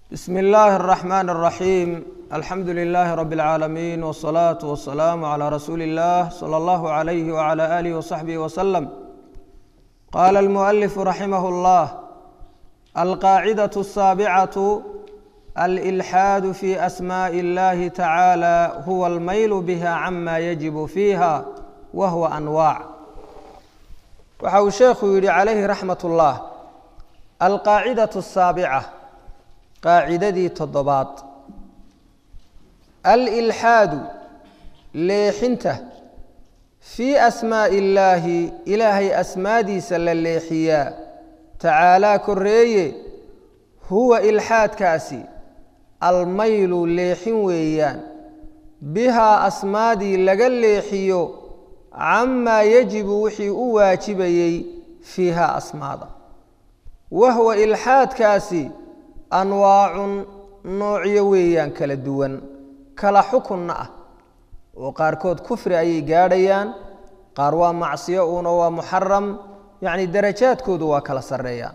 بسم الله الرحمن الرحيم الحمد لله رب العالمين والصلاة والسلام على رسول الله صلى الله عليه وعلى آله وصحبه وسلم قال المؤلف رحمه الله القاعدة السابعة الإلحاد في أسماء الله تعالى هو الميل بها عما يجب فيها وهو أنواع waxa uu sheekhu yidhi calayhi raxmat ullah alqaacidatu asaabica qaacidadii toddobaad alilxaadu leexinta fii asmaa'i illaahi ilaahay asmaadiisa la leexiyaa tacaalaa korreeye huwa ilxaadkaasi almaylu leexin weeyaan bihaa asmaadii laga leexiyo camaa yajibu wixii u waajibayey fiiha asmaada wahwa ilxaadkaasi anwaacun noocyo weeyaan kala duwan kala xukunna ah oo qaarkood kufri ayay gaadhayaan qaar waa macsiyo uuna waa muxaram yacni darajaadkoodu waa kala sarreeyaan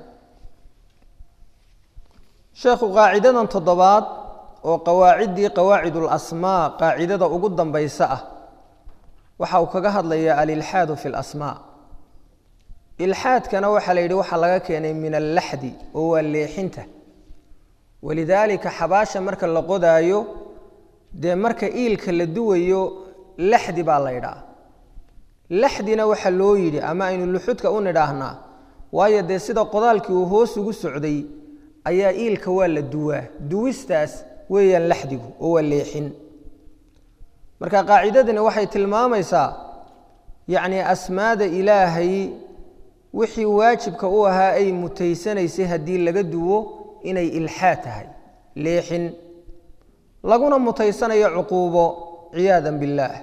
sheekhu qaacidadan toddobaad oo qawaaciddii qawaacid ulasmaa qaacidada ugu dambaysa ah waxa uu kaga hadlayaa alilxaadu fi lasmaa ilxaadkana waxaa la yidhi waxaa laga keenay min allaxdi oo waa leexinta walidaalika xabaasha marka la qodaayo dee marka iilka la duwayo laxdi baa la ydhaa laxdina waxaa loo yidhi ama aynu luxudka u nidhaahnaa waayo dee sida qodaalkii uu hoos ugu socday ayaa iilka waa la duwaa duwistaas weeyaan laxdigu oo waa leexin marka qaacidadani waxay tilmaamaysaa yacni asmaada ilaahay wixii waajibka u ahaa ay mutaysanaysay haddii laga duwo inay ilxaad tahay leexin laguna mutaysanayo cuquubo ciyaadan billaah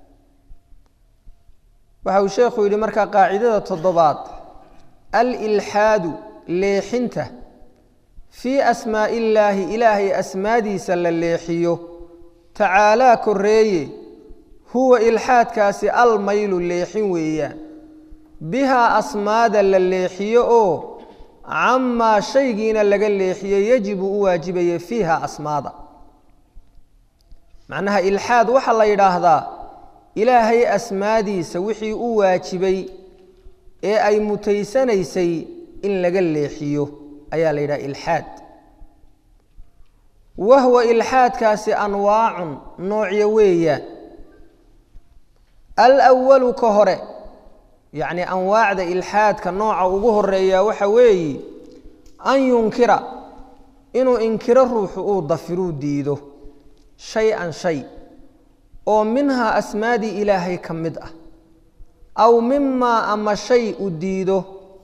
waxa uu sheekhu yidhi markaa qaacidada toddobaad alilxaadu leexinta fii asmaa'i illaahi ilaahay asmaadiisa la leexiyo tacaalaa korreeye huwa ilxaadkaasi almaylu leexin weeyaan bihaa asmaada la leexiyo oo camaa shaygiina laga leexiyo yajibu u waajibaya fiiha asmaada macnaha ilxaad waxaa la yidhaahdaa ilaahay asmaadiisa wixii u waajibay ee ay mutaysanaysay in laga leexiyo ayaa la yidhaha ilxaad wahwa ilxaadkaasi anwaacun noocyo weeyaan alwalu ka hore yacni anwaacda ilxaadka nooca ugu horeeya waxa weeye an yunkira inuu inkiro ruuxu uu dafiruu diido shay-an shay oo minhaa asmaadii ilaahay ka mid ah aw mimaa ama shay u diido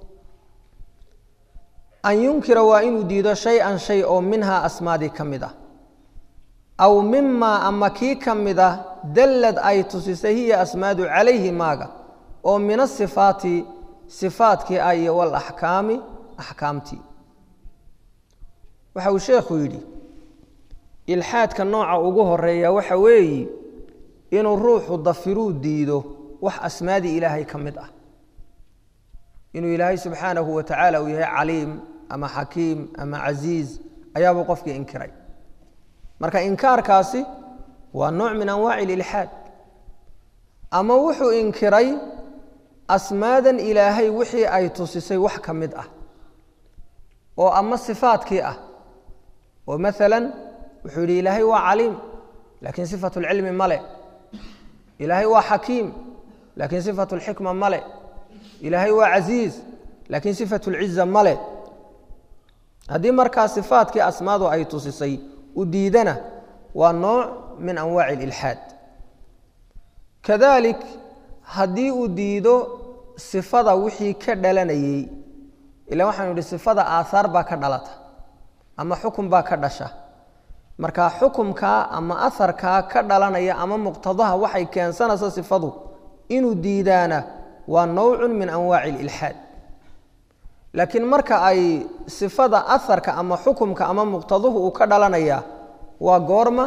an yunkira waa inuu diido shay-an shay oo minhaa asmaadii ka mid ah aw mimaa ama kii ka mid ah dallad ay tusisay hiya asmaadu calayhi maaga oo min asifaati sifaadkii ah iyo walaxkaami axkaamtii waxa uu sheekhu yidhi ilxaadka nooca ugu horeeya waxa weeye inuu ruuxu dafiruu diido wax asmaadii ilaahay ka mid ah inuu ilaahay subxaanahu wa tacaala uu yahay caliim ama xakiim ama casiiz ayaabuu qofkii inkiray marka inkaarkaasi waa nooc min anwaaci ililxaad ama wuxuu inkiray asmaadan ilaahay wixii ay tusisay wax ka mid ah oo ama sifaadkii ah oo maalan wuxuu yidhi ilaahay waa caliim laakiin sifatu lcilmi male ilaahay waa xakiim laakiin sifatu lxikma male ilaahay waa casiiz laakiin sifatu lciza male haddii markaa sifaadkii asmaadu ay tusisay u diidana waa nooc min anwaaci ililxaad kadalik haddii uu diido sifada wixii ka dhalanayey ila waxaanu idhi sifada aahaar baa ka dhalata ama xukun baa ka dhasha marka xukumkaa ama aharkaa ka dhalanaya ama muqtadaha waxay keensanaysa sifadu inuu diidaana waa nowcun min anwaaci ililxaad laakiin marka ay sifada aharka ama xukumka ama muqtaduhu uu ka dhalanaya waa goorma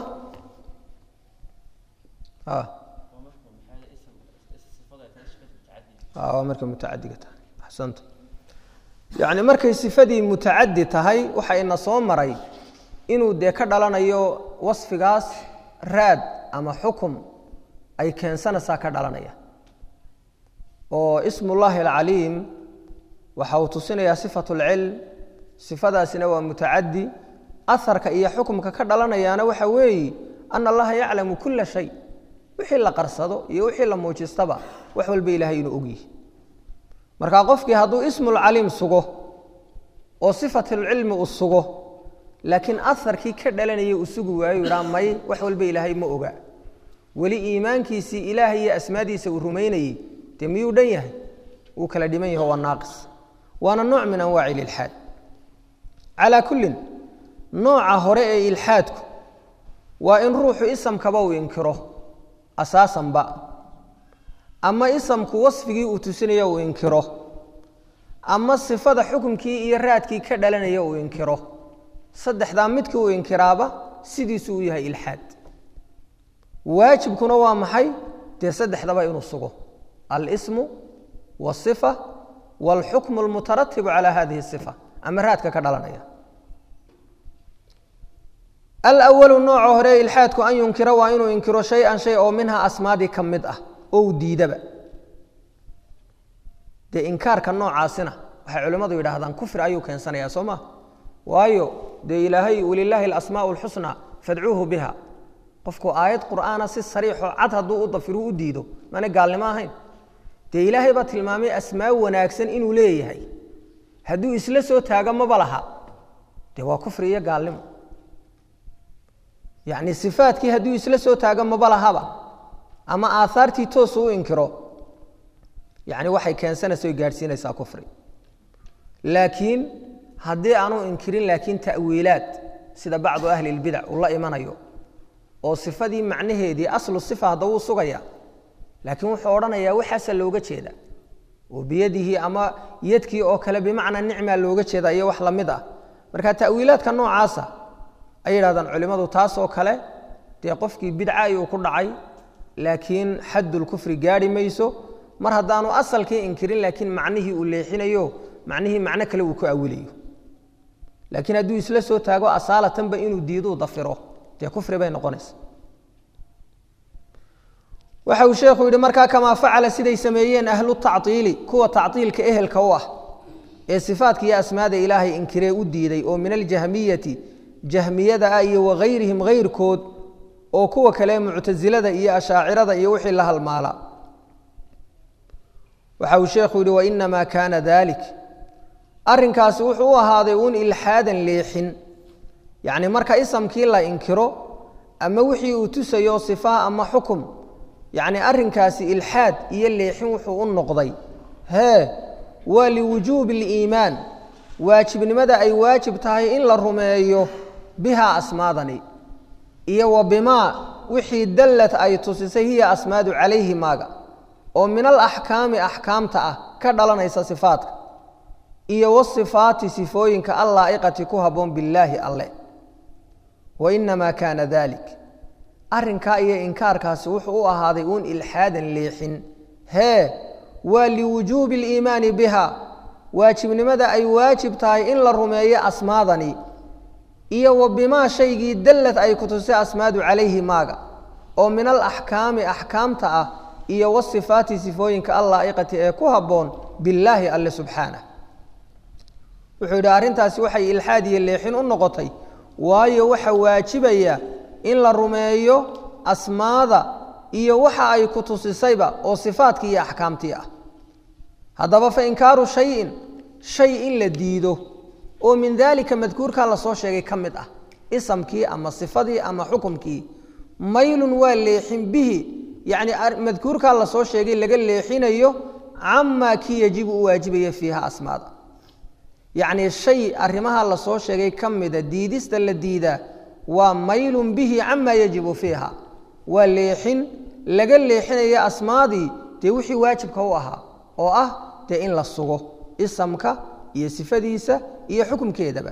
waa markay mutacadiga tahay axsanta yacni markay sifadii mutacadi tahay waxa ina soo maray inuu dee ka dhalanayo wasfigaas raad ama xukum ay keensanaysaa ka dhalanaya oo ismullaahi alcaliim waxa uu tusinayaa sifat lcilm sifadaasina waa mutacadi aharka iyo xukumka ka dhalanayaana waxa weeye ana allaha yaclamu kula shay wixii la qarsado iyo wixii la muujistaba wax walba ilaahay inuu ogyihi marka qofkii hadduu ismulcaliim sugo oo sifatulcilmi uu sugo laakiin aharkii ka dhalanaya uu sugi waayo idhaa may wax walba ilaahay ma oga weli iimaankiisii ilaahay iyo asmaadiisa uu rumaynayey dee miyuu dhan yahay wuu kala dhiman yaho waa naaqis waana nooc min anwaaci ililxaad calaa kullin nooca hore ee ilxaadku waa in ruuxu isamkaba uu inkiro asaasanba ama isamku wasfigii uu tusinaya uu inkiro ama sifada xukumkii iyo raadkii ka dhalanaya uu inkiro saddexdaa midkii uu inkiraaba sidiisuu u yahay ilxaad waajibkuna waa maxay dee saddexdaba inuu sugo alsmu wasifa wاlxukmu اlmutaratibu calى hadihi الصifa ama raadka ka dhalanaya alأwalu nooca hore ilxaadku an yunkira waa inuu inkiro shay-an shay oo minha asmaadii ka mid ah oo u diidaba dee inkaarka noocaasina waxay culimmadu yidhaahdaan kufri ayuu keensanaya soo ma waayo dee ilaahay walilaahi alasmaء اlxusna fadcuuhu biha qofku aayad qur'aana si sariixoo cad hadduu u dafiru u diido maana gaalnimo ahayn dee ilaahay baa tilmaamay asmaa wanaagsan inuu leeyahay hadduu isla soo taago maba laha dee waa kufri iyo gaalnimo yacni sifaadkii hadduu isla soo taago maba lahaba ama aahaartii toosu u inkiro yacni waxay keensanaysa oy gaadhsiinaysaa kufri laakiin haddii aanu inkirin laakiin ta'wiilaad sida bacdu ahli اlbidac uu la imanayo oo sifadii macnaheedii aslu sifa hadda wuu sugaya laakiin wuxuu odhanayaa waxaasa looga jeeda oo biyadihi ama yadkii oo kale bimacnaa nicmaa looga jeeda iyo wax lamid ah marka ta'wiilaadka noocaasa ay yidhahdaan culimmadu taasoo kale dee qofkii bidca ayuu ku dhacay laakiin xaddulkufri gaarhi mayso mar haddaanu asalkii inkirin laakiin macnihii uu leexinayo macnihii macno kale uu ku awilayo laakiin hadduu isla soo taago asaalatanba inuu diiduu dafiro dee kufri bay noqonaysa waxa uu sheekhu yidhi markaa kamaa facala siday sameeyeen ahlu tactiili kuwa tactiilka ehelka u ah ee sifaadka iyo asmaada ilaahay inkiree u diiday oo min aljahmiyati jahmiyada ah iyo wagayrihim hayrkood oo kuwa kale muctasilada iyo ashaacirada iyo wixii la halmaala waxa uu sheekhu yidhi wainamaa kaana dalik arrinkaasi wuxuu u ahaaday uun ilxaadan leexin yacni marka isamkii la inkiro ama wixii uu tusayo sifaha ama xukum yacni arrinkaasi ilxaad iyo leexin wuxuu u noqday hee waa liwujuubi اliimaan waajibnimada ay waajib tahay in la rumeeyo bihaa asmaadani iyo wa bimaa wixii dallad ay tusisay hiya asmaadu calayhi maaga oo min alaxkaami axkaamta ah ka dhalanaysa sifaadka iyo wasifaati sifooyinka allaa'iqati ku habboon billaahi alle wainamaa kaana dalik arrinkaa iyo inkaarkaasi wuxuu u ahaaday uun ilxaadan leexin hee waa liwujuubi aliimaani biha waajibnimada ay waajib tahay in la rumeeyo asmaadani iyo wa bimaa shaygii dallad ay ku tusay asmaadu calayhi maaga oo min alaxkaami axkaamta ah iyo wasifaati sifooyinka allaa'iqati ee ku habboon billaahi alle subxaanah wuxuu yidhi arrintaasi waxay ilxaad iyo leexin u noqotay waayo waxa waajibaya in la rumeeyo asmaada iyo waxa ay ku tusisayba oo sifaadkii iyo axkaamtii ah haddaba fa inkaaru shayin shay in la diido oo min daalika madkuurkaa lasoo sheegay ka mid ah isamkii ama sifadii ama xukumkii maylun waa leexin bihi yacni madkuurkaa lasoo sheegay laga leexinayo camaa kii yajibu u waajibaya fiiha asmaada yacni shay arrimaha lasoo sheegay ka mida diidista la diidaa waa maylun bihi camaa yajibu fiiha waa leexin laga leexinaya asmaadii dee wixii waajibka u ahaa oo ah dee in la sugo isamka iyo sifadiisa iyo xukumkeedaba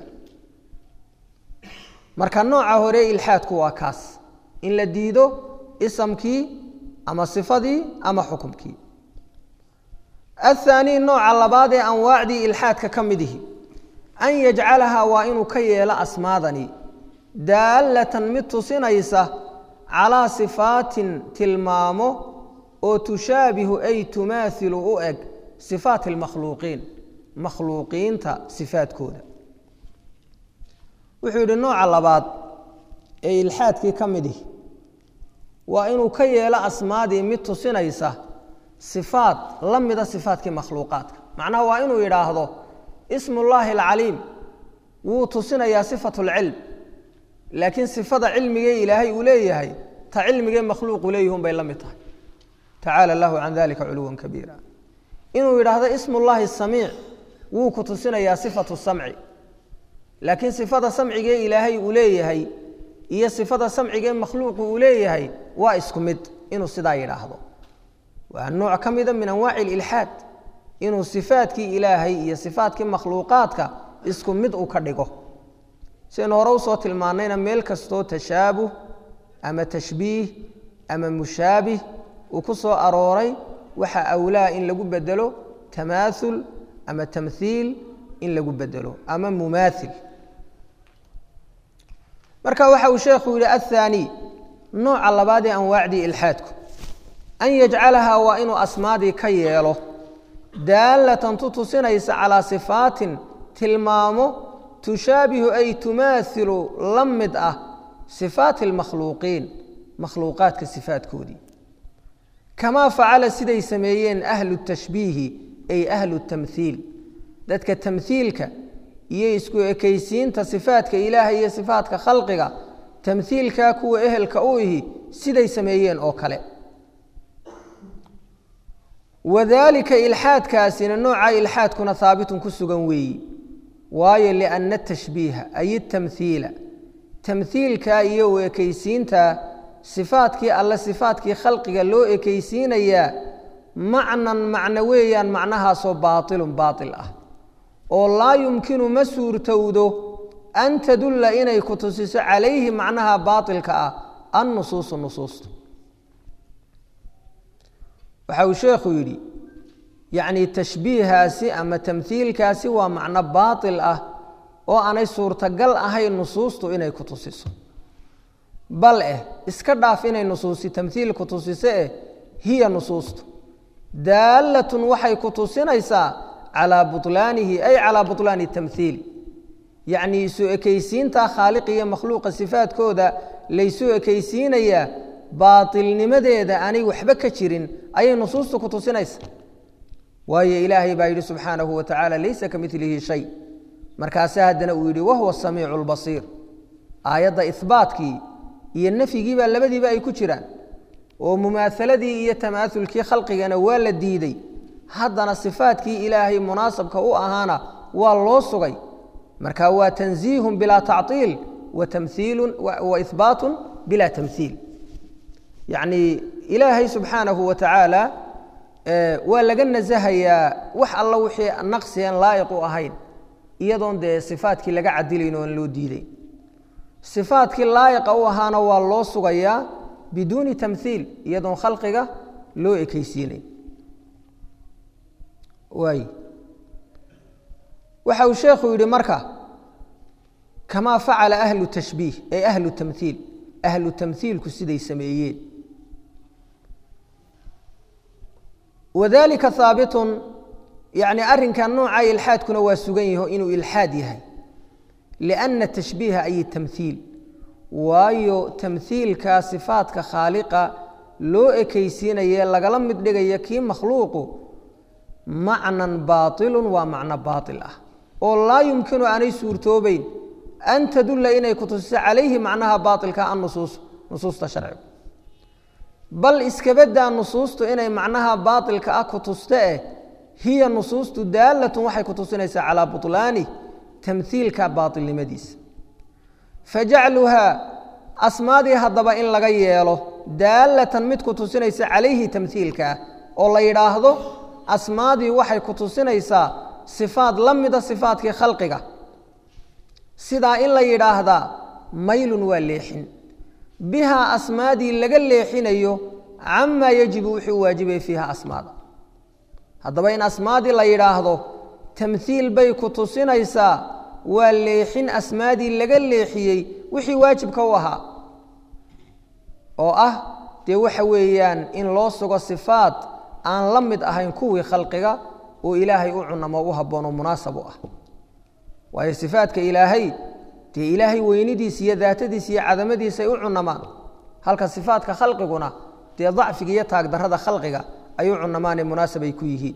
marka nooca hore ilxaadku waa kaas in la diido isamkii ama sifadii ama xukumkii athaanii nooca labaad ee anwaacdii ilxaadka ka midihi an yajcalahaa waa inuu ka yeelo asmaadani daallatan mid tusinaysa calaa sifaatin tilmaamo oo tushaabihu ay tumaathilu u eg sifaati almakhluuqiin makhluuqiinta sifaadkooda wuxuu yidhi nooca labaad ee ilxaadkii ka mid ihi waa inuu ka yeelo asmaadii mid tusinaysa sifaad la mida sifaatkii makhluuqaadka macnaha waa inuu yidhaahdo ismullaahi alcaliim wuu tusinayaa sifatu lcilm laakiin sifada cilmigee ilaahay uu leeyahay ta cilmigee makhluuqu leeyihun bay la mid tahay tacaala allahu can dalika culuwan kabiira inuu yidhaahdo ismullaahi samiic wuu ku tusinayaa sifatu samci laakiin sifada samcigee ilaahay uu leeyahay iyo sifada samcigee makhluuqu uu leeyahay waa isku mid inuu sidaa yidhaahdo waa nooc ka mida min anwaaci ililxaad inuu sifaadkii ilaahay iyo sifaadkii makhluuqaadka isku mid u ka dhigo sidaynu hore usoo tilmaanayna meel kastoo tashaabuh ama tashbiih ama mushaabih uu ku soo arooray waxaa awlaa in lagu bedelo tamaaul ama tamhiil in lagu bedelo ama mumaail marka waxa uu sheekhu yihi athaani nooca labaad ee anwaacdii ilxaadku an yajcalahaa waa inuu asmaadii ka yeelo daallatan tu tusinaysa calaa sifaatin tilmaamo tushaabihu ay tumaailu la mid ah sifaati almakhluuqiin makhluuqaadka sifaadkoodii kamaa facala siday sameeyeen ahlu tashbiihi ay ahlu tamhiil dadka tamhiilka iyo isku ekaysiinta sifaadka ilaahay iyo sifaadka khalqiga tamhiilkaa kuwa ehelka u ihi siday sameeyeen oo kale wadaalika ilxaadkaasina nooca ilxaadkuna haabitun ku sugan weeyi waayo lianna tashbiiha ay tamhiila tamhiilka iyo u ekaysiinta sifaadkii alle sifaadkii khalqiga loo ekaysiinayaa macnan macno weeyaan macnahaasoo baatilun baatil ah oo laa yumkinu ma suurtowdo an tadulla inay ku tusiso calayhi macnaha baatilka ah annusuusu nusuusta waxa uu sheekhu yidhi yacni tashbiihaasi ama tamhiilkaasi waa macno baatil ah oo aanay suurtagal ahayn nusuustu inay ku tusiso bal eh iska dhaaf inay nusuusi tamhiil ku tusiso eh hiya nusuustu daallatun waxay ku tusinaysaa calaa bulaanihi ay calaa bulaani tamhiil yacnii isu ekaysiinta khaaliq iyo makhluuqa sifaadkooda laysu ekaysiinayaa baatilnimadeeda aanay waxba ka jirin ayay nusuustu ku tusinaysa waayo ilaahay baa yidhi subxaanahu wa tacaala laysa ka milihi shay markaase haddana uu yidhi wahuwa samiicu lbasiir aayadda ihbaatkii iyo nafyigiibaa labadiiba ay ku jiraan oo mumaahaladii iyo tamaaulkii khalqigana waa la diiday haddana sifaadkii ilaahay munaasabka u ahaana waa loo sugay marka waa tanziihun bilaa tactiil wa tamhiilun wa ihbaatun bilaa tamhiil yacnii ilaahay subxaanahu wa tacaala waa laga nasahayaa wax alla wixii naqsigan laa'iq u ahayn iyadoon dee sifaadkii laga cadilayn oon loo diiday sifaadkii laa'iqa u ahaana waa loo sugayaa biduuni tamhiil iyadoon khalqiga loo ekaysiinayn waay waxa uu sheekhu yidhi marka kamaa facala ahlu tashbiih ay ahlu tamhiil ahlu tamhiilku siday sameeyeen wadalika haabitun yani arrinkan nooca ilxaadkuna waa sugan yaho inuu ilxaad yahay lianna tashbiiha ay tamhiil waayo tamhiilka sifaadka khaaliqa loo ekaysiinaye lagala mid dhigaya kii makhluuqu macnan baatilun waa macno baatil ah oo laa yumkinu aanay suurtoobeyn an tadulla inay ku tusiso calayhi macnaha baatilka annusuus nusuusta sharcigu bal iskabadaa nusuustu inay macnaha baatilka ah ku tuste eh hiya nusuustu daallatun waxay ku tusinaysaa calaa butlaani tamhiilka baatilnimadiisa fajacluhaa asmaadii haddaba in laga yeelo daallatan mid ku tusinaysa calayhi tamhiilkaa oo la yidhaahdo asmaadii waxay ku tusinaysaa sifaad la mida sifaadkii khalqiga sidaa in la yidhaahdaa maylun waa leexin bihaa asmaadii laga leexinayo camaa yajibu wuxuu waajibay fiiha asmaada haddaba in asmaadii la yidhaahdo tamhiil bay ku tusinaysaa waa leexin asmaadii laga leexiyey wixii waajibka u ahaa oo ah dee waxa weeyaan in loo sugo sifaad aan la mid ahayn kuwii khalqiga oo ilaahay u cunamo u habboon oo munaasab u ah waayo sifaadka ilaahay dee ilaahay weynidiisa iyo daatadiisa iyo cadamadiisa ay u cunamaan halka sifaadka khalqiguna dee dacfiga iyo taagdarrada khalqiga ay u cunamaanee munaasab ay ku yihiin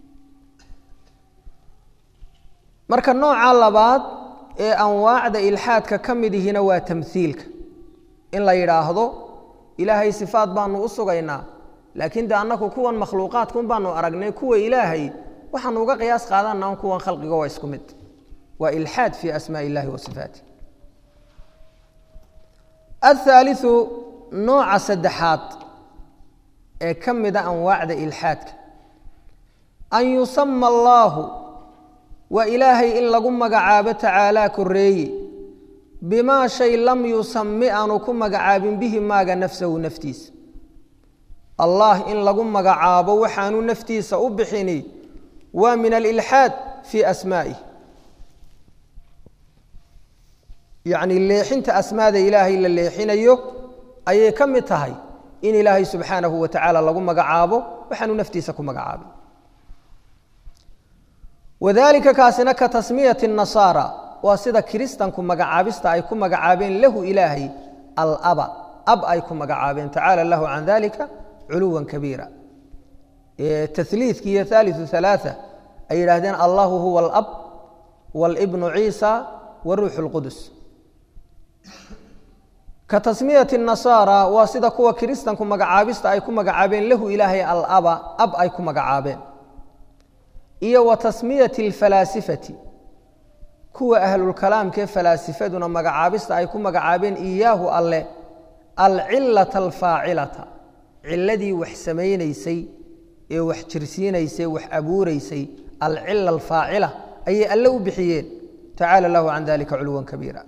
marka nooca labaad ee anwaacda ilxaadka ka mid ihina waa tamhiilka in la yidhaahdo ilaahay sifaad baanu u sugaynaa laakiin de annaku kuwan makhluuqaadkun baanu aragnay kuwa ilaahay waxaanu uga qiyaas qaadana kuwan khalqiga waa isku mid waa ilxaad fii asmaa illahi wa sifaatih athaaliu nooca saddexaad ee ka mida anwaacda ilxaadka an yusama allaahu waa ilaahay in lagu magacaabo tacaalaa koreeye bimaa shay lam yusami aanu ku magacaabin bihi maaga nafsahu naftiisa allah in lagu magacaabo waxaanu naftiisa u bixini waa min alilxaad fii asmaa'ih yacni leexinta asmaada ilaahay la leexinayo ayay ka mid tahay in ilaahay subxaanahu wa tacaala lagu magacaabo waxaanu naftiisa ku magacaabin wadalika kaasina ka tasmiyati nasaara waa sida kiristanku magacaabista ay ku magacaabeen lahu ilaahay alaba ab ay ku magacaabeen tacaala lahu can dalika culuwa kabiira taliidki iyo haaliu halaaa ay yidhaahdeen allahu huwa alab wاlbnu ciisa waruuxu اlqudus ka tasmiyati nasaara waa sida kuwa kiristanku magacaabista ay ku magacaabeen lahu ilaahay alaba ab ay ku magacaabeen iyo wa tasmiyati alfalaasifati kuwa ahlulkalaamkee falaasifaduna magacaabista ay ku magacaabeen iyaahu alle alcilata alfaacilata ciladii wax samaynaysay ee wax jirsiinaysay wax abuuraysay alcila alfaacila ayay alle u bixiyeen tacaala lahu can dalika culuwan kabiira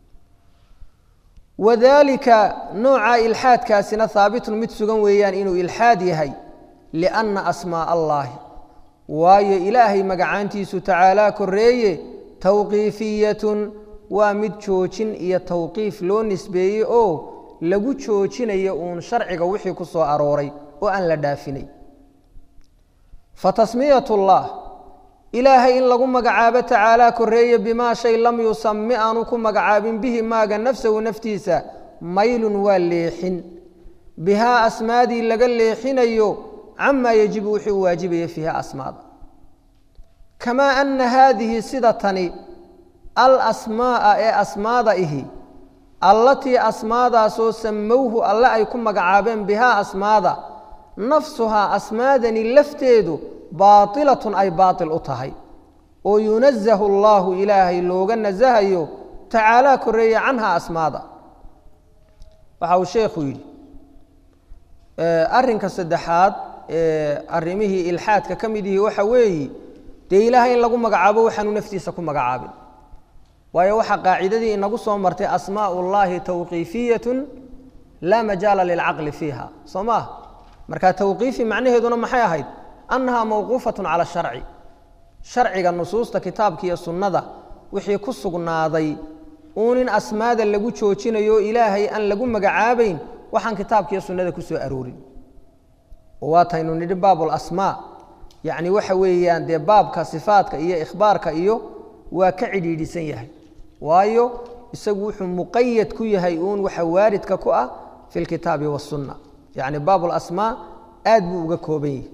wadalika nooca ilxaadkaasina haabitun mid sugan weeyaan inuu ilxaad yahay lianna asmaaa allahi waayo ilaahay magacaantiisu tacaalaa koreeye tawqiifiyatun waa mid joojin iyo tawqiif loo nisbeeyey oo lagu joojinayo uun sharciga wixii ku soo arooray oo aan la dhaafinay fa tasmiyat llah ilaahay in lagu magacaabo tacaalaa koreeye bimaa shay lam yusami aanu ku magacaabin bihi maaga nafsahu naftiisa maylun waa leexin bihaa asmaadii laga leexinayo camaa yajibu wixii u waajibaya fiiha asmaada kamaa ana haadihi sida tani alasmaaa ee asmaada ihi allatii asmaadaasoo samowhu alle ay ku magacaabeen bihaa asmaada nafsuhaa asmaadani lafteedu baailatun ay baail u tahay oo yunazahu allaahu ilaahay looga nasahayo tacaalaa koreeye canha asmaada waxa uu sheekhu yidhi arrinka saddexaad ee arrimihii ilxaadka ka mid yihi waxa weeyi dee ilaahay in lagu magacaabo waxaanu naftiisa ku magacaabin waayo waxaa qaacidadii inagu soo martay asmaa ullaahi tawqiifiyatun laa majaala lilcaqli fiiha soo maah marka tawqiifi macnaheeduna maxay ahayd annahaa mawquufatun cala sharci sharciga nusuusta kitaabka iyo sunnada wixii ku sugnaaday uun in asmaada lagu joojinayo ilaahay aan lagu magacaabayn waxaan kitaabka iyo sunnada ku soo aroorin oo waataynu nidhi baabulasmaa yacni waxa weeyaan dee baabka sifaadka iyo ikhbaarka iyo waa ka cidhiidhisan yahay waayo isagu wuxuu muqayad ku yahay uun waxa waaridka ku ah fi lkitaabi wasunna yacni baabulasmaa aad buu uga kooban yahay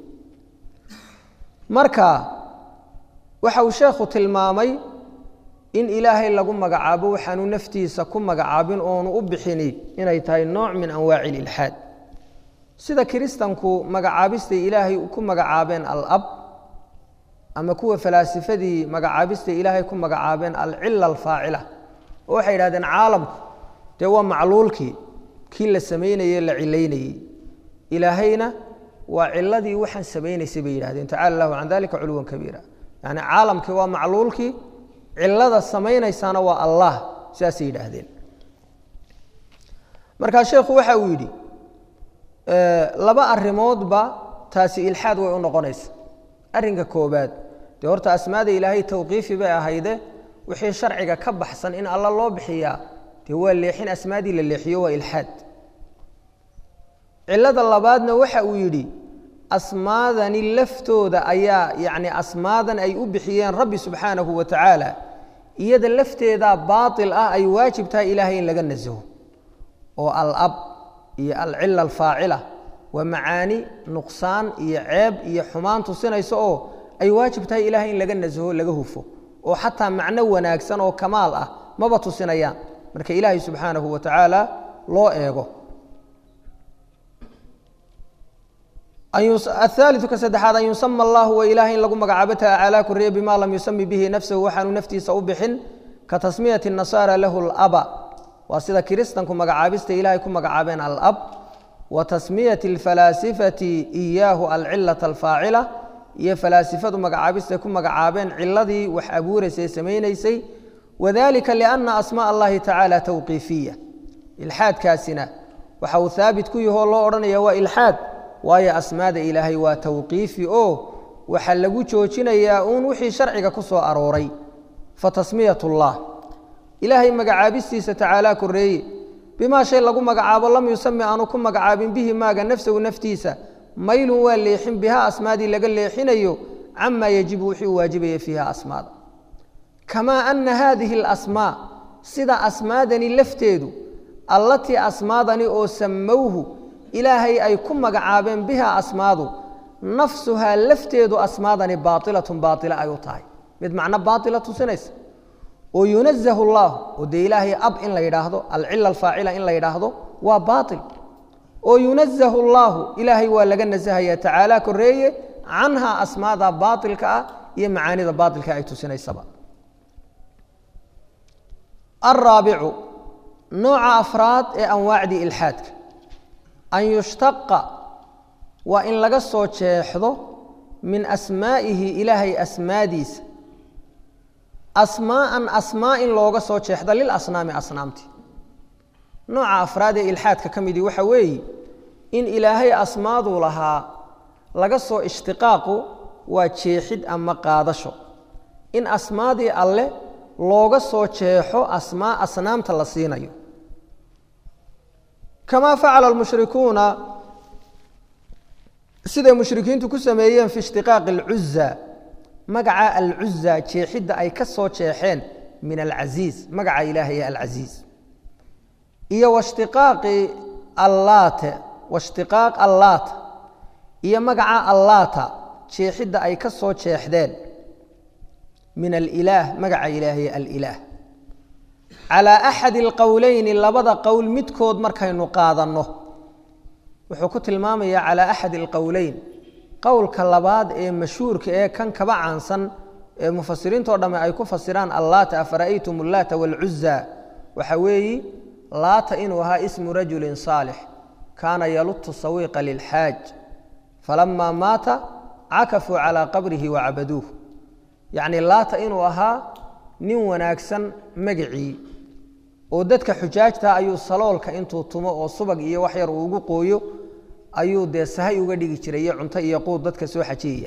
marka waxa uu sheekhu tilmaamay in ilaahay lagu magacaabo waxaanu naftiisa ku magacaabin oonu u bixini inay tahay nooc min anwaaci ililxaad sida kiristanku magacaabistay ilaahay ku magacaabeen alab ama kuwa falaasifadii magacaabistay ilaahay ku magacaabeen alcila alfaacila oo waxay yidhahdeen caalamku dee waa macluulkii kii la samaynayey la cilaynayey ilaahayna waa ciladii waxaan samaynaysay bay yidhahdeen tacala lahu can dalika culuwan kabiira yani caalamkii waa macluulkii cilada samaynaysaana waa allah sidaasay yidhaahdeen markaa sheekhu waxa uu yidhi laba arimoodba taasi ilxaad way u noqonaysa arrinka koobaad dee horta asmaada ilaahay tawqiifi bay ahayde wixii sharciga ka baxsan in alla loo bixiyaa dee waa leexin asmaadii la leexiyo waa ilxaad cilada labaadna waxa uu yidhi asmaadani laftooda ayaa yacni asmaadan ay u bixiyeen rabbi subxaanahu wa tacaala iyada lafteedaa baatil ah ay waajib tahay ilaahay in laga nasaho oo alab iyo alcila alfaacila waa macaani nuqsaan iyo ceeb iyo xumaan tusinaysa oo ay waajib tahay ilahay in laga nasaho laga hufo oo xataa macno wanaagsan oo kamaal ah maba tusinayaan marka ilaahay subxaanahu wa tacaala loo eego ahaaliu ka saddexaad an yusama allahu wa ilahay in lagu magacaabo tacaalaa koreye bima lam yusami bihi nafsahu waxaanu naftiisa u bixin ka tasmiyati nasaara lahu laba waa sida kiristanku magacaabista ilahay ku magacaabeen alab wa tasmiyati alfalaasifati iyaahu alcilata alfaacila iyo falaasifadu magacaabistay ku magacaabeen ciladii wax abuuraysay samaynaysay wadalika liana asmaa allahi tacaala tawqiifiya ilxaadkaasina waxa uu haabit ku yahoo loo odhanaya waa ilxaad waayo asmaada ilaahay waa tawqiifi oo waxaa lagu joojinayaa uun wixii sharciga ku soo arooray fa tasmiyat ullah ilaahay magacaabistiisa tacaalaa koreeye bimaa shay lagu magacaabo lam yusami aanu ku magacaabin bihi maaga nafsahu naftiisa maylun waa leexin biha asmaadii laga leexinayo camaa yajibu wixii uu waajibaya fiiha asmaada kamaa ana haadihi alasmaa sida asmaadani lafteedu allatii asmaadani oo samowhu ilaahay ay ku magacaabeen biha asmaadu nafsuhaa lafteedu asmaadani baailatun baaila ay u tahay mid macno baaila tusinaysa oo yunazahu allah oo dee ilaahay ab in la yidhaahdo alcila alfaacila in la yidhaahdo waa baail oo yunazahu allaahu ilaahay waa laga nasahaya tacaala koreeye canhaa asmaada baailka ah iyo macaanida baailka ay tusinaysaba araabicu nooca afraad ee anwaacdii ilxaadka an yushtaqa waa in laga soo jeexdo min asmaa'ihi ilaahay asmaadiisa asmaa'an asmaa in looga soo jeexdo lilasnaami asnaamti nooca afraad ee ilxaadka ka midii waxa weeye in ilaahay asmaaduu lahaa laga soo ishtiqaaqu waa jeexid ama qaadasho in asmaadii alle looga soo jeexo asmaa asnaamta la siinayo kamaa facala almushrikuuna siday mushrikiintu ku sameeyeen fi ishtiqaaqi alcuza magaca alcuza jeexidda ay ka soo jeexeen min alcasiiz magaca ilaahay alcasiiz iyo washtiqaaqi allaate washtiqaaq allaata iyo magaca allaata jeexidda ay ka soo jeexdeen min alilaah magaca ilaahay alilaah calaa axadi alqowleyni labada qowl midkood markaynu qaadanno wuxuu ku tilmaamayaa calaa axadi alqowleyn qowlka labaad ee mashhuurka ee kan kaba caansan ee mufasiriintao dhamme ay ku fasiraan allaata afara'aytum allaata waalcuza waxa weeyi laata inuu ahaa ismu rajulin saalix kaana yalutu sawiiqa lilxaaj falamaa maata cakafuu calaa qabrihi wacabaduuh yacni laata inuu ahaa nin wanaagsan magacii oo dadka xujaajta ayuu saloolka intuu tumo oo subag iyo wax yar uu ugu qooyo ayuu dee sahay uga dhigi jiray iyo cunto iyo quud dadka soo xajiyaya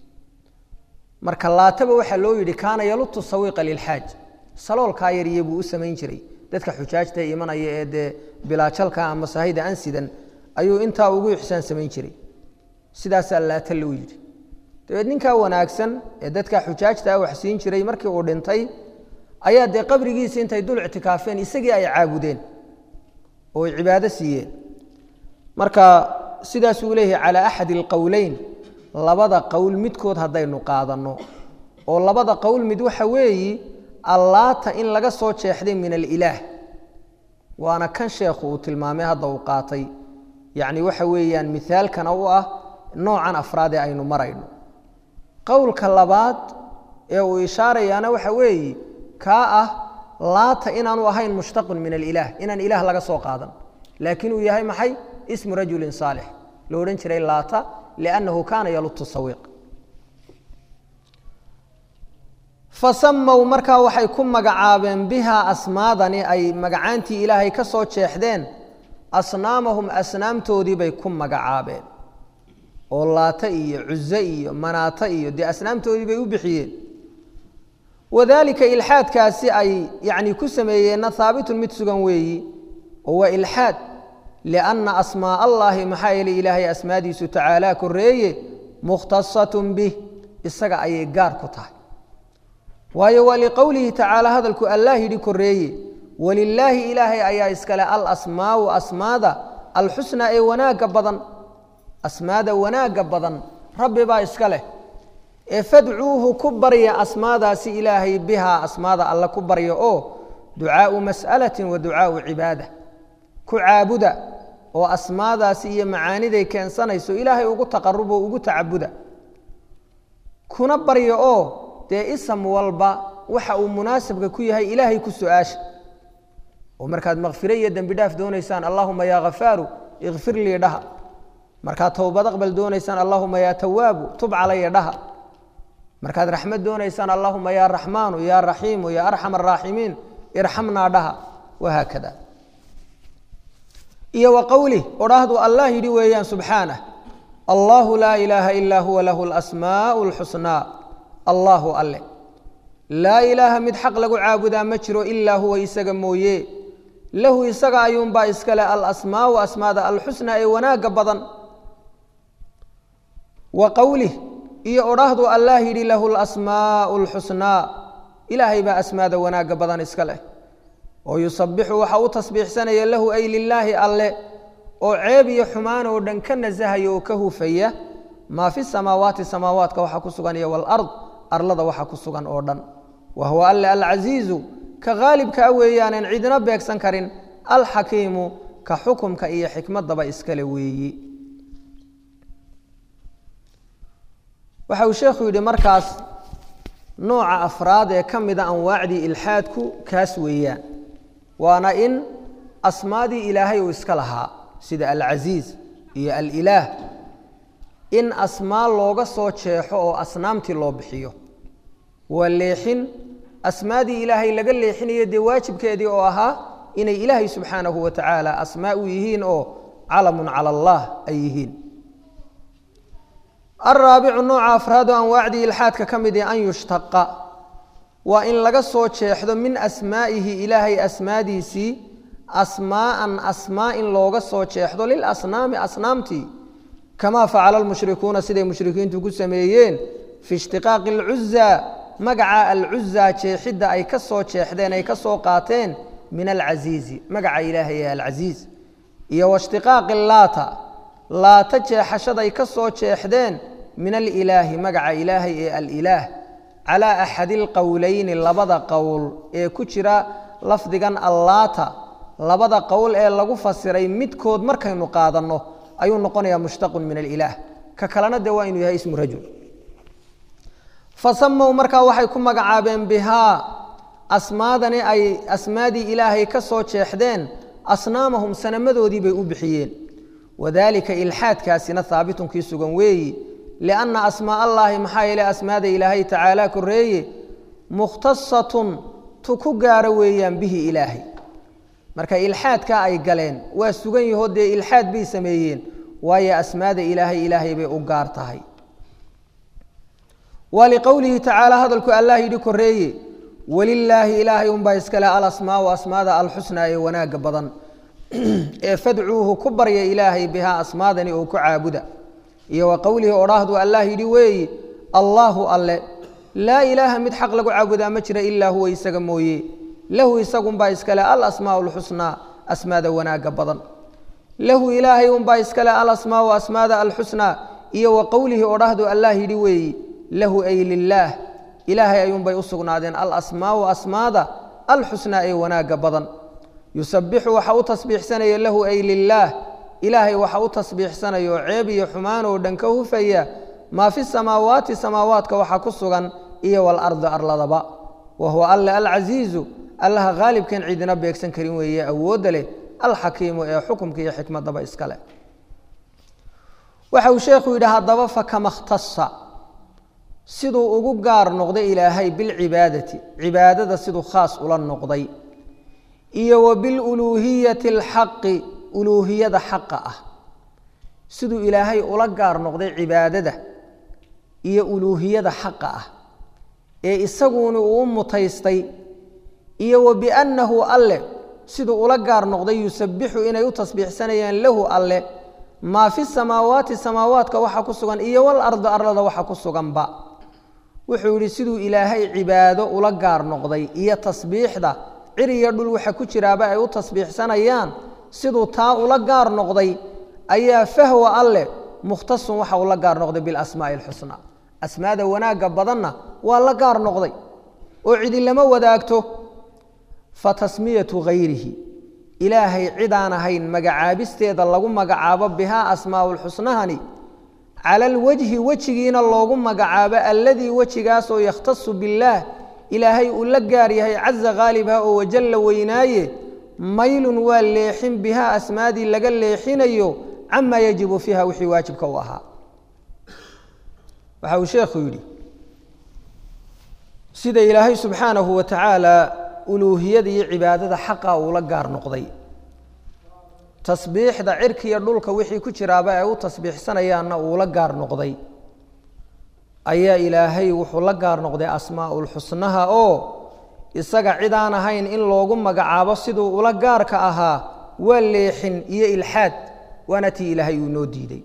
marka laataba waxaa loo yidhi kaana yalutu sawiiqa lilxaaj saloolkaa yariye buu u samayn jiray dadka xujaajta imanaya ee dee bilaajalka ama sahayda ansidan ayuu intaa ugu ixsaan samayn jiray sidaasaa laata loo yidhi dabeed ninkaa wanaagsan ee dadka xujaajtaa wax siin jiray markii uu dhintay ayaa dee qabrigiisi intay dul ictikaafeen isagii ay caabudeen oo ay cibaado siiyeen marka sidaasuu leeyahay calaa axadi alqowleyn labada qowl midkood haddaynu qaadanno oo labada qowl mid waxa weeyi allaata in laga soo jeexday min alilaah waana kan sheekhu uu tilmaamay hadda uu qaatay yacni waxa weeyaan mihaalkana u ah noocan afraad ee aynu marayno qowlka labaad ee uu ishaarayaana waxa weeye kaa ah laata inaanu ahayn mushtaqun min alilaah inaan ilaah laga soo qaadan laakiin uu yahay maxay ismu rajulin saalix lo odhan jiray laata liannahu kaana yalutu sawiiq fasamow markaa waxay ku magacaabeen bihaa asmaadani ay magacaantii ilaahay ka soo jeexdeen asnaamahum asnaamtoodii bay ku magacaabeen oo laata iyo cuze iyo manaata iyo dee asnaamtoodii bay u bixiyeen wadalika ilxaadkaasi ay yani ku sameeyeenna haabitun mid sugan weeyi oo waa ilxaad lianna asmaa allahi maxaa yeelay ilaahay asmaadiisu tacaalaa koreeye mukhtasatun bih isaga ayay gaar ku tahay waayo waa liqowlihi tacaala hadalku allah yidhi koreeye walilaahi ilaahay ayaa iskale alasmaau asmaada alxusnaa ee wanaagga badan asmaada wanaagga badan rabbi baa iska leh ee fadcuuhu ku barya asmaadaasi ilaahay bihaa asmaada alle ku barya oo ducaau mas'alatin wa ducaau cibaada ku caabuda oo asmaadaasi iyo macaaniday keensanayso ilaahay ugu taqarubo ugu tacabuda kuna barya oo dee isam walba waxa uu munaasabka ku yahay ilaahay ku su-aasha oo markaad makfire iyo dembi dhaaf doonaysaan allahuma yaa khafaaru ikfir lii dhaha markaad towbad aqbal doonaysaan allahuma yaa tawaabu tub calaya dhaha markaad raxmad doonaysaan allahuma yaa raxmaanu yaa raxiimu yaa arxam araaximiin irxamnaa dhaha wahaakada iyo wa qowlih odhaahdu allah yidhi weeyaan subxaanah allahu laa ilaaha ilaa huwa lahu lasmaau lxusnaa allahu alle laa ilaaha mid xaq lagu caabudaa ma jiro ilaa huwa isaga mooye lahu isaga ayuunbaa iskale alasmaau asmaada alxusnaa ee wanaagga badan wa qowlih iyo odhaahdu allah yidhi lahu lasmaau lxusnaa ilaahay baa asmaada wanaagga badan iska leh oo yusabixu waxa u tasbiixsanaya lahu ay lilaahi alle oo ceeb iyo xumaan oo dhan ka nasahaya oo ka hufaya maa fi samaawaati samaawaadka waxa ku sugan iyo walard arlada waxa ku sugan oo dhan wa huwa alle alcasiizu ka haalibkaa weeyaanan cidina beegsan karin alxakiimu ka xukumka iyo xikmadaba iskale weeyi waxa uu sheekhu yidhi markaas nooca afraad ee ka mida anwaacdii ilxaadku kaas weeyaan waana in asmaadii ilaahay uu iska lahaa sida alcasiiz iyo alilaah in asmaa looga soo jeexo oo asnaamtii loo bixiyo waa leexin asmaadii ilaahay laga leexinayo dee waajibkeedii oo ahaa inay ilaahay subxaanahu wa tacaala asmaa u yihiin oo calamun cala allah ay yihiin alraabicu nooca afraad oo anwaacdii ilxaadka ka mid ee an yushtaqa waa in laga soo jeexdo min asmaa'ihi ilaahay asmaadiisii asmaa'an asmaa in looga soo jeexdo lilasnaami asnaamtii kamaa facala almushrikuuna siday mushrikiintu ku sameeyeen fi ishtiqaaqi alcuzaa magaca alcuzaa jeexidda ay ka soo jeexdeen ay ka soo qaateen min alcasiizi magaca ilaahay ee alcasiiz iyo waishtiqaaqi laata laata jeexashaday ka soo jeexdeen min alilaahi magaca ilaahay ee alilaah calaa axadi alqowleyni labada qowl ee ku jira lafdigan allaata labada qowl ee lagu fasiray midkood markaynu qaadanno ayuu noqonayaa mushtaqun min alilaah ka kalena dee waa inuu yahay ismu rajul fasamow markaa waxay ku magacaabeen bihaa asmaadani ay asmaadii ilaahay ka soo jeexdeen asnaamahum sanamadoodii bay u bixiyeen wadalika ilxaadkaasina haabitunkii sugan weeyi lianna asmaa allaahi maxaa yeele asmaada ilaahay tacaala koreeye mukhtasatun tu ku gaaro weeyaan bihi ilaahay marka ilxaadka ay galeen waa sugan yahoo dee ilxaad bay sameeyeen waayo asmaada ilaahay ilaahay bay u gaar tahay waa liqowlihi tacaala hadalku allah yidhi koreeye walilaahi ilaahay unbaa iskale alasmaau asmaada alxusnaa ee wanaagga badan ee fadcuuhu ku barya ilaahay bihaa asmaadani oo ku caabuda iyo wa qowlihi odhaahdu allah yidhi weeyi allaahu alle laa ilaaha mid xaq lagu caabudaa ma jira ilaa huwa isaga mooye lahu isagunbaa iskale alasmaau alxusnaa asmaada wanaagga badan lahu ilaahay unbaa iskale alasmaau asmaada alxusnaa iyo wa qowlihi odhaahdu allah yidhi weeyi lahu ay lilaah ilaahay ayuunbay u sugnaadeen alasmaau asmaada alxusnaa ee wanaagga badan yusabixu waxa u tasbiixsanaya lahu ay lilaah ilaahay waxa u tasbiixsanayo ceeb iyo xumaan oo dhan ka hufaya maa fi samaawaati samaawaadka waxa ku sugan iyo walardi arladaba wa huwa alle alcasiizu allaha haalibkan cidina beegsan karin weeye awoodda leh alxakiimu ee xukumka iyo xikmadaba iska leh waxa uu sheekhu yidhi haddaba fakama ikhtasa siduu ugu gaar noqday ilaahay bilcibaadati cibaadada siduu khaas ula noqday iyo wa biluluuhiyati alxaqi uluuhiyada xaqa ah siduu ilaahay ula gaar noqday cibaadada iyo uluuhiyada xaqa ah ee isaguna uu mutaystay iyo wa biannahu alle siduu ula gaar noqday yusabbixu inay u tasbiixsanayaan lahu alle maa fi samaawaati samaawaadka waxa ku sugan iyo walarda arlada waxa ku suganba wuxuu yidhi siduu ilaahay cibaado ula gaar noqday iyo tasbiixda cir iyo dhul waxa ku jiraaba ay u tasbiixsanayaan siduu taa ula gaar noqday ayaa fahwa alleh mukhtasun waxa uu la gaar noqday bilasmaa'i alxusnaa asmaada wanaagga badanna waa la gaar noqday oo cidi lama wadaagto fa tasmiyatu hayrihi ilaahay cidaan ahayn magacaabisteeda lagu magacaabo bihaa asmaa'ulxusnahani cala alwajhi wejigiina loogu magacaabo alladii wejigaasoo yakhtasu billaah ilaahay uu la gaar yahay caza khaalibha oo wajalla weynaaye maylun waa leexin bihaa asmaadii laga leexinayo camaa yajibu fiiha wixii waajibka u ahaa waxa uu sheekhu yidhi sida ilaahay subxaanahu wa tacaala uluuhiyada iyo cibaadada xaqa uula gaar noqday tasbiixda cirka iyo dhulka wixii ku jiraaba ay u tasbiixsanayaanna uula gaar noqday ayaa ilaahay wuxuu la gaar noqday asmaa'ulxusnaha oo isaga cidaan ahayn in loogu magacaabo siduu ula gaarka ahaa waa leexin iyo ilxaad waana tii ilaahay uu noo diiday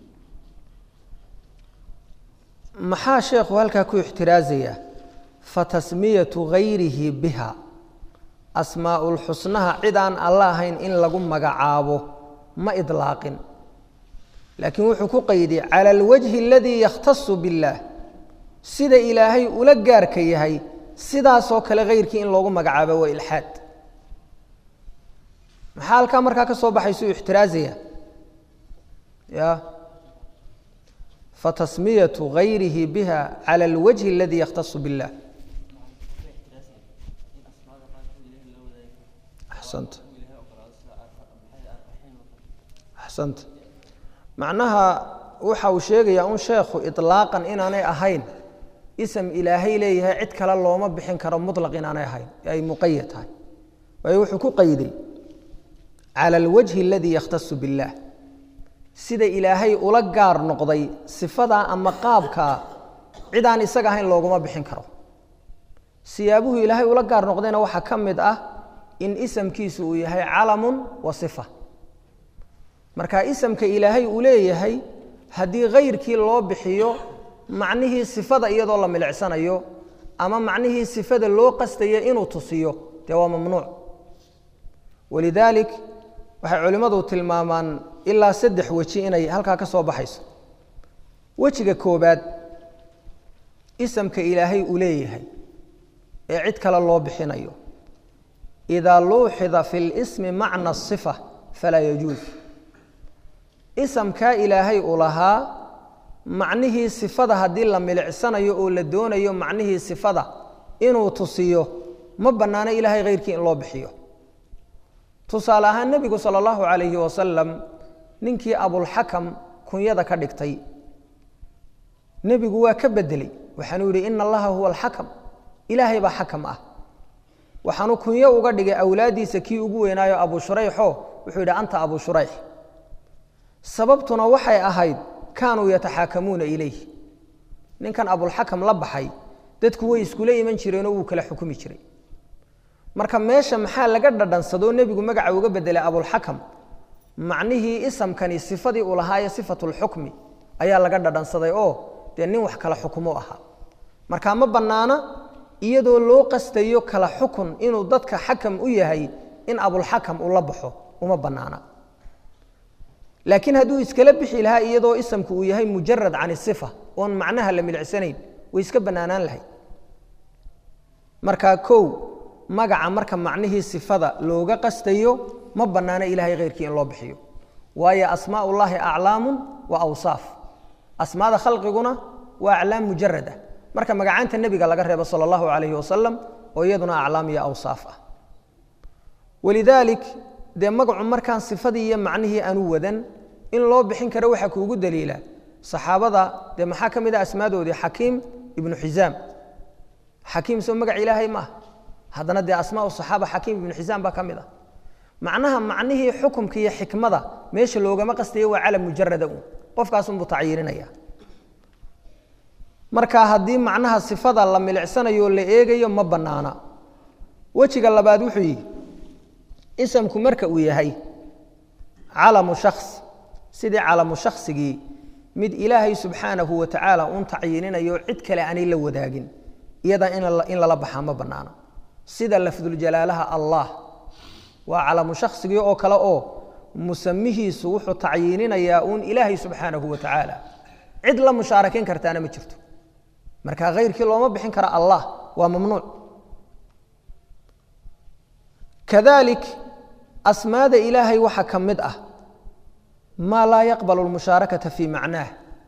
maxaa sheekhu halkaa ku ixtiraazaya fa tasmiyatu hayrihi biha asmaa'ulxusnaha cid aan alla ahayn in lagu magacaabo ma idlaaqin laakiin wuxuu ku qayday cala alwajhi aladii yakhtasu biاllaah sida ilaahay ula gaarka yahay sidaasoo kale hayrkii in loogu magacaabo waa ilxaad maxaa halkaa markaa ka soo baxaysu ixtiraazaya ya fatasmiyatu hayrihi biha cala alwajhi aladii yakhtasu biاllah axsanta axsanta macnaha waxa uu sheegayaa un sheekhu iطlaaqan inaanay ahayn ism ilaahay leeyahay cid kale looma bixin karo muطlaq inaanay ahayn ay muqayad tahay waayo wuxuu ku qayday cala alwajhi aladii yakhtasu biاllah sida ilaahay ula gaar noqday sifadaa ama qaabkaa cid aan isaga ahayn looguma bixin karo siyaabuhu ilaahay ula gaar noqdayna waxaa ka mid ah in isamkiisu uu yahay calamun wa sifa marka isamka ilaahay uu leeyahay haddii hayrkii loo bixiyo macnihii sifada iyadoo la milicsanayo ama macnihii sifada loo qastayo inuu tusiyo dee waa mamnuuc walidaalik waxay culimmadu tilmaamaan ilaa saddex weji inay halkaa ka soo baxayso wejiga koobaad isamka ilaahay uu leeyahay ee cid kale loo bixinayo idaa luuxida fi lismi macna asifa falaa yajuus isamkaa ilaahay uu lahaa macnihii sifada haddii la milicsanayo oo la doonayo macnihii sifada inuu tusiyo ma bannaano ilaahay hayrkii in loo bixiyo tusaale ahaan nebigu sala allahu calayhi wasalam ninkii abulxakam kunyada ka dhigtay nebigu waa ka bedeley waxaanuu yidhi ina allaha huwa alxakam ilaahay baa xakam ah waxaanu kunyo uga dhigay awlaaddiisa kii ugu weynaayo abu shurayxo wuxuu yidhi anta abu shurayx sababtuna waxay ahayd kaanuu yataxaakamuuna ilayh ninkan abulxakam la baxay dadku way iskula iman jireenoo wuu kala xukumi jiray marka meesha maxaa laga dhadhansadoo nebigu magaca uga bedelay abulxakam macnihii isamkani sifadii uu lahaaye sifatulxukmi ayaa laga dhadhansaday oo dee nin wax kala xukumo ahaa marka ma bannaana iyadoo loo qastayo kala xukun inuu dadka xakam u yahay in abulxakam uu la baxo uma bannaana laakiin hadduu iskala bixi lahaa iyadoo isamku uu yahay mujarad can isifa oon macnaha la milicsanayn way iska bannaanaan lahayd marka kow magaca marka macnihii sifada looga qastayo ma bannaano ilahay khayrkii in loo bixiyo waayo asmaa ullaahi aclaamun wa awsaaf asmaada khalqiguna waa aclaam mujarada marka magacaanta nebiga laga reebo sala allahu calayhi wasalam oo iyaduna aclaam iyo awsaaf ah walidaalik dee magacu markaan sifadii iyo macnihii aanu wadan in loo bixin karo waxaa kuugu daliila saxaabada dee maxaa ka mid ah asmaadoodii xakiim ibnu xisaam xakiim soo magac ilaahay ma ah haddana dee asmaa saxaaba xakiim ibnu xisaam baa ka mid ah macnaha macnihii xukumka iyo xikmada meesha loogama qastayo waa calam mujarada un qofkaasunbuu tacyiirinaya marka haddii macnaha sifada la milicsanayo la eegayo ma bannaana wejiga labaad wuxuu yihi isamku marka uu yahay calamu shaks sidii calamu shaksigii mid ilaahay subxaanahu wa tacaala uun tacyiininayo cid kale aanay la wadaagin iyada in lala baxaa ma bannaana sida lafduljalaalaha allah waa calamu shaksigii oo kale oo musamihiisu wuxuu tacyiininayaa uun ilaahay subxaanahu wa tacaala cid la mushaarakeyn kartaana ma jirto marka khayrkii looma bixin kara allah waa mamnuuc kadalik asmaada ilaahay waxaa ka mid ah maa laa yaqbalu lmushaarakata fii macnaah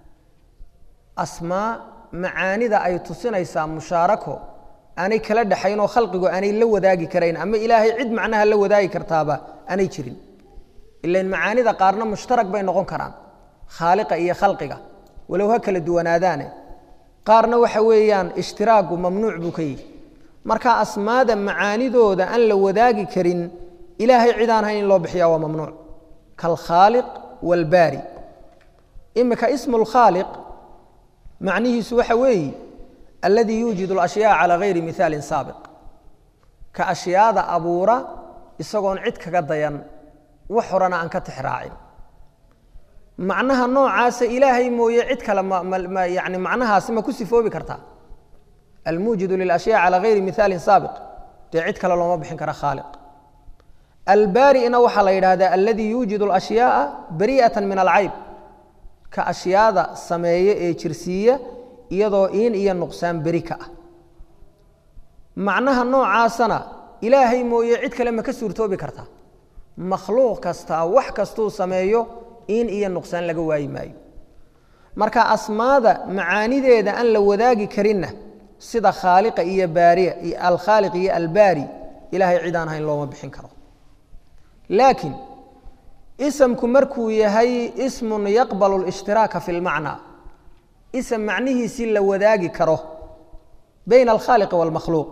asmaa macaanida ay tusinaysaa mushaarako aanay kala dhexayn oo khalqigu aanay la wadaagi karayn ama ilaahay cid macnaha la wadaagi kartaaba aanay jirin ilan macaanida qaarna mushtarak bay noqon karaan khaaliqa iyo khalqiga walow ha kala duwanaadaane qaarna waxa weeyaan ishtiraagu mamnuuc buu ka yihi marka asmaada macaanidooda aan la wadaagi karin ilaahay cid aan hayn in loo bixiya waa mamnuuc kalkhaaliq waalbaari imika ismu lkhaaliq macnihiisu waxa weeye alladii yuujid alashyaa calaa gayri mihaalin saabiq ka ashyaada abuura isagoon cid kaga dayan wax horena aan ka tixraacin macnaha noocaasa ilaahay mooye cid kale yani macnahaasi ma ku sifoobi kartaa almuujidu lilashyaa calaa gayri mihaalin saabiq dee cid kale looma bixin kara khaaliq albaari'na waxaa la yidhaahdaa alladii yuujidu alashyaaa bari'atan min alcayb ka ashyaada sameeye ee jirsiiya iyadoo iin iyo nuqsaan beri ka ah macnaha noocaasana ilaahay mooye cid kale ma ka suurtoobi kartaa makhluuq kastaa wax kastuu sameeyo in iyo nuqsaan laga waayi maayo marka asmaada macaanideeda aan la wadaagi karinna sida khaaliqa iyo baariya iyo alkhaaliq iyo albaari ilahay cid aan hayn looma bixin karo laakiin isamku markuu yahay ismun yaqbalu lishhtiraaka fi lmacnaa ism macnihiisii la wadaagi karo bayna alkhaaliqi waalmakhluuq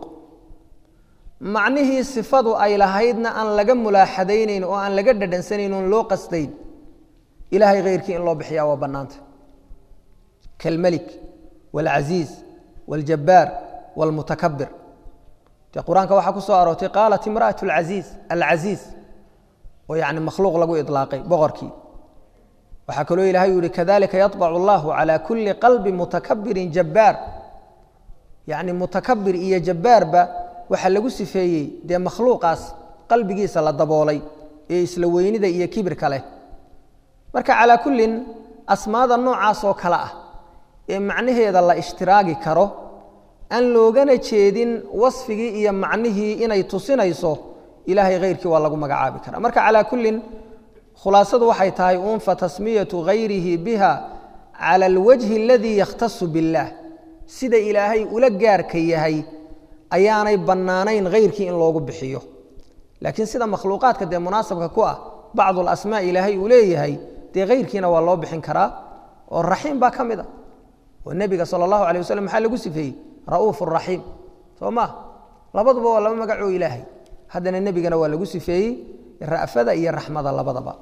macnihii sifadu ay lahaydna aan laga mulaaxadaynayn oo aan laga dhadhansanayn oon loo qasdayn ilahay khayrkii in loo bixiyaa waa bannaanta kalmelik waalcasiiz wاljabbaar wاlmutakabir dee qur-aanka waxaa ku soo aroortay qaalat imra'at alcasiiz alcasiiz oo yani makhluuq lagu ilaaqay boqorkii waxaa kaloo ilahay u yihi kadalika yaطbacu allahu calى kuli qalbi mutakabirin jabbaar yani mutakabir iyo jabbaarba waxaa lagu sifeeyey dee makhluuqaas qalbigiisa la daboolay ee isla weynida iyo kibirka leh marka calaa kullin asmaada noocaas oo kale ah ee macnaheeda la ishtiraagi karo aan loogana jeedin wasfigii iyo macnihii inay tusinayso ilaahay khayrkii waa lagu magacaabi karaa marka calaa kullin khulaasadu waxay tahay uun fatasmiyatu hayrihi biha cala alwajhi aladii yakhtasu biاllaah sida ilaahay ula gaarka yahay ayaanay bannaanayn khayrkii in loogu bixiyo laakiin sida makhluuqaadka dee munaasabka ku ah bacdu alasmaa ilaahay uu leeyahay dee khayrkiina waa loo bixin karaa oo raxiim baa ka mid a oo nebiga sala allahu alay waslm maxaa lagu sifeeyey ra'uuf raxiim soo maa labaduba waa laba magacoo ilaahay haddana nebigana waa lagu sifeeyey ra'fada iyo raxmada labadaba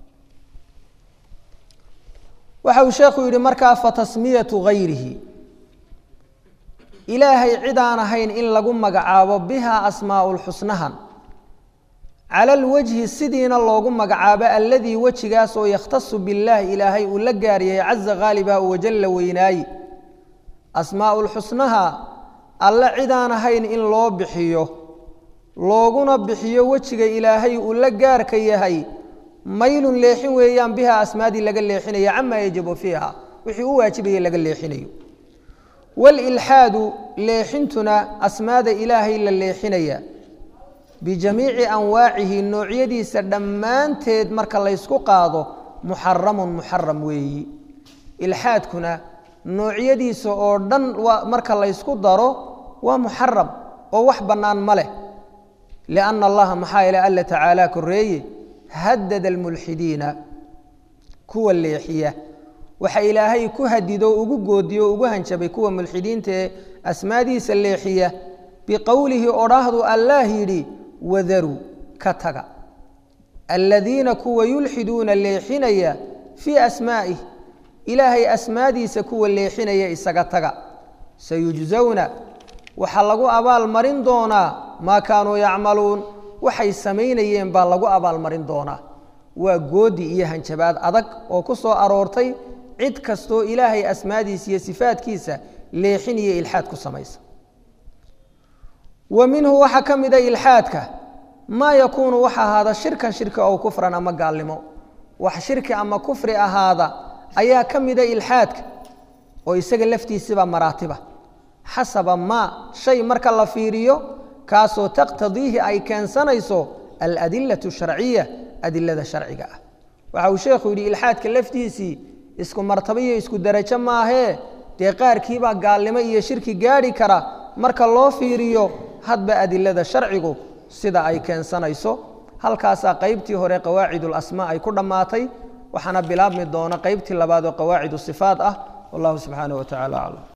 waxa uu sheekhu yidhi markaa fatasmiyatu hayrihi ilaahay cid aan ahayn in lagu magacaabo biha asmaau lxusnahan cala alwajhi sidiina loogu magacaabo alladii wejigaas oo yakhtasu billaah ilaahay uu la gaar yahay caza khaaliba wajalla weynaaye asmaau lxusnaha alle cid aan ahayn in loo bixiyo looguna bixiyo wejiga ilaahay uu la gaarka yahay maylun leexin weeyaan biha asmaadii laga leexinaya camaa yajibu fiiha wixii u waajibaya laga leexinayo waalilxaadu leexintuna asmaada ilaahay la leexinaya bijamiici anwaacihi noocyadiisa dhammaanteed marka laysku qaado muxaramun muxaram weeyi ilxaadkuna noocyadiisa oo dhan marka laysku daro waa muxaram oo wax bannaan ma leh lianna allaha maxaa yeele alla tacaala koreeye hadada almulxidiina kuwa leexiya waxa ilaahay ku hadido ugu goodiyo ugu hanjabay kuwa mulxidiinta ee asmaadiisa leexiya biqowlihi odhaahdu allaah yidhi wadaruu ka taga aladiina kuwa yulxiduuna leexinaya fii asmaa'ih ilaahay asmaadiisa kuwa leexinaya isaga taga sayujzawna waxaa lagu abaalmarin doonaa maa kaanuu yacmaluun waxay samaynayeen baa lagu abaalmarin doonaa waa goodi iyo hanjabaad adag oo ku soo aroortay cid kastoo ilaahay asmaadiisa iyo sifaadkiisa leexin iyo ilxaad ku samaysa wa minhu waxaa ka mida ilxaadka maa yakuunu waxa ahaada shirkan shirki ow kufran ama gaalnimo wax shirki ama kufri ahaada ayaa ka mida ilxaadka oo isaga laftiisiba maraatiba xasaba maa shay marka la fiiriyo kaasoo taqtadiihi ay keensanayso aladilatu sharciya adilada sharciga ah waxa uu sheekhu yidhi ilxaadka laftiisii isku martaba iyo isku derajo maahee dee qaarkiibaa gaalnimo iyo shirki gaadhi kara marka loo fiiriyo hadba adilada sharcigu sida ay keensanayso halkaasaa qaybtii hore qawaacidulasmaa ay ku dhammaatay waxaana bilaabmi doona qaybtii labaad oo qawaacidu sifaat ah wallahu subxaanah wa tacala aclam